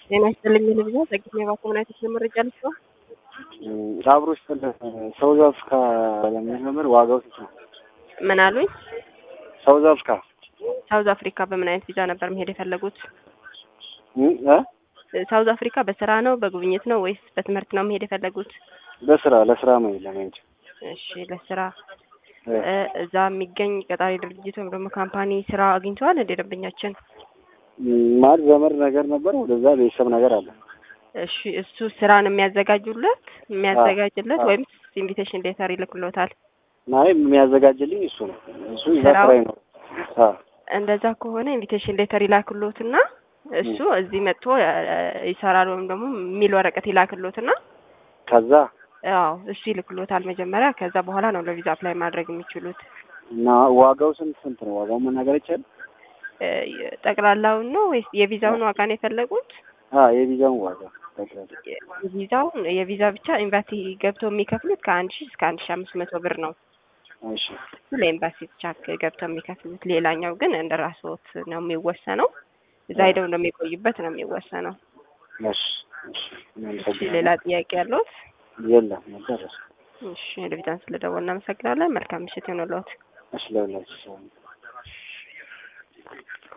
ጤና ይስጥልኝ ልብዛ ጸግሜ ባኮምናይቶች ለመረጃ ልስዋ አብሮ ስለ ሳውዝ አፍሪካ ለሚጀምር ዋጋው ስንት ነው? ምን አሉኝ? ሳውዝ አፍሪካ ሳውዝ አፍሪካ በምን አይነት ቪዛ ነበር መሄድ የፈለጉት? እ ሳውዝ አፍሪካ በስራ ነው በጉብኝት ነው ወይስ በትምህርት ነው መሄድ የፈለጉት? በስራ ለስራ ነው ለመሄድ እሺ ለስራ እዛ የሚገኝ ቀጣሪ ድርጅት ወይም ደግሞ ካምፓኒ ስራ አግኝተዋል እንደ ደንበኛችን? ማለት ዘመድ ነገር ነበር ወደዛ ቤተሰብ ነገር አለ። እሺ እሱ ስራን የሚያዘጋጁለት የሚያዘጋጅለት አዎ። ወይም ኢንቪቴሽን ሌተር ይልክሎታል? ናይ የሚያዘጋጅልኝ እሱ ነው። እሱ እዛ ስራው? ስራ ይኖር እንደዛ ከሆነ ኢንቪቴሽን ሌተር ይላክሎትና እሱ እዚህ መጥቶ እ፣ ይሰራል ወይም ደግሞ የሚል ወረቀት ይላክሎትና ከዛ አዎ እሱ ይልክሎታል መጀመሪያ። ከዛ በኋላ ነው ለቪዛ አፕላይ ማድረግ የሚችሉት። እና ዋጋው ስንት ስንት ነው? ዋጋው መናገር ይቻላል? እ፣ ጠቅላላውን ነው ወይስ የቪዛውን ዋጋ ነው የፈለጉት? አ የቪዛውን ዋጋ ጠቅላላ የቪዛውን የቪዛ ብቻ ኤምባሲ ገብተው የሚከፍሉት ከአንድ ሺህ እስከ አንድ ሺህ አምስት መቶ ብር ነው። እሺ እሱ ለኤምባሲ ብቻ ገብተው የሚከፍሉት። ሌላኛው ግን እንደ ራስዎት ነው የሚወሰነው። እዛ ሄደው እንደሚቆዩበት ነው የሚወሰነው። እሺ እሺ እሺ ሌላ ጥያቄ ያለዎት? የለም መደረስ እሺ ለቪዛን ስለደወሉ እናመሰግናለን። መልካም ምሽት ይሆንልዎት። እሺ ለሁላችሁ ሰው